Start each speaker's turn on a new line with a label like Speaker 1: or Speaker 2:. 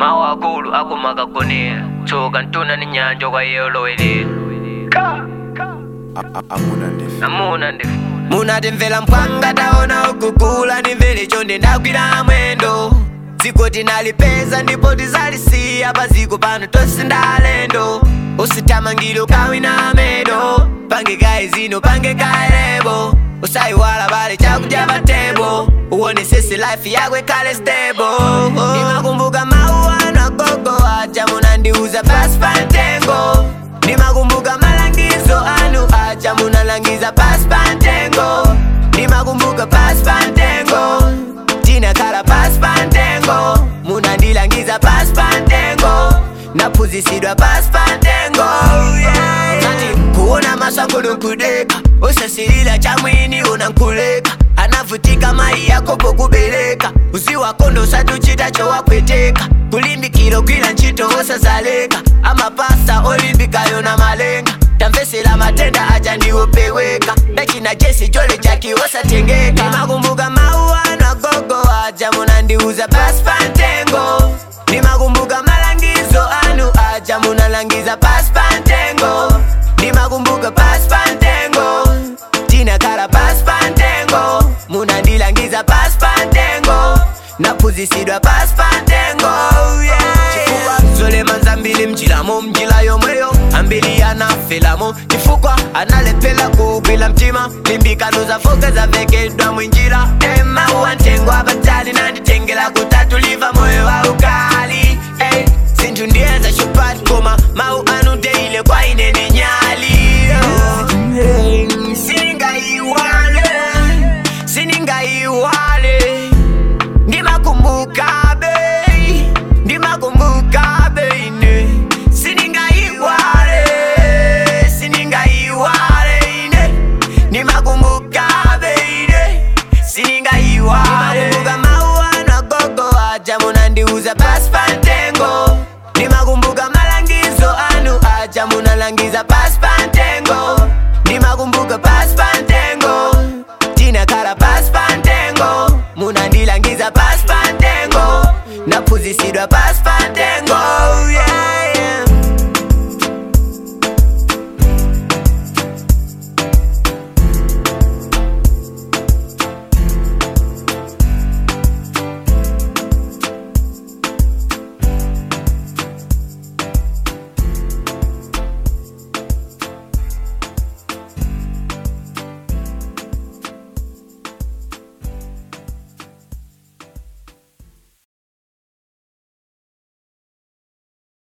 Speaker 1: mawu akulu akumakagonera tsoka ntuna ni nyanja kwa iye olowelera
Speaker 2: amuna ndefe
Speaker 1: amuna ndife
Speaker 3: munatimvera mpwanga taona ukukula ndimvere chonde ndagwira mwendo dziko tinalipeza ndipo tizalisiya paziko pano tonse ndalendo usithamangire ukawina medo pange kaye zino pange kaelebo usayiwala pale chakudya pa tebo uone sese life yako ikhale stable ndimakumbuka mawu anu agogo aja munandiuza pasi pa mtengo ndimakumbuka malangizo anu aja munalangiza pasi pa mtengo ndimakumbuka pasi pa mtengo tinakhala pasi pa mtengo munandilangiza pasi pa mtengo naphunzisidwa pasi pa mtengo yeah. Nati kuona masangolo nkudeka usasilila chamwini unankuleka anavutika mai yako pokubeleka uziwakondo usatuchita chowakweteka kulimbikiro kwila ntchito osazaleka amapasa olimbikayo na malenga tamvesera matenda aja ndiwopeweka ndachina jesi chole chaki osatengeka ndimakumbuka mawu anu agogo aja munandiuza pasi pa mtengo ndimakumbuka malangizo anu aja munalangiza pasi pa mtengo ndimakumbuka pasi pa mtengo tinakhala pasi pa mtengo munandilangiza pasi pa mtengo naphunzisidwa pasi pa mtengo yeah. chifukwa zolema nzambili mjilamo mjila yomweyo ambili anafelamo chifukwa analephera kuugwila mtima limbikano zafoke zavekedwa mwinjira emauwa ntengo abatali nanditengera kutatuliva moyo wa ukali hey, zinthu ndiyeza chupati koma mau anu deile kwa ine ni nyali hey, siningaiwale siningaiwale ndimakumbuka bei ndimakumbuka beine siningaiwale siningaiwale ine ndimakumbuka beine siningaiwale ndimakumbuka mawu anu agogo aja munandiuza pasi pa mtengo ndimakumbuka malangizo anu aja munalangiza pasi pa mtengo ndimakumbuka pasi pa mtengo tinakhala pasi pa mtengo munandilangiza pasi pa mtengo naphunzisidwa pasi pa mtengo yeah.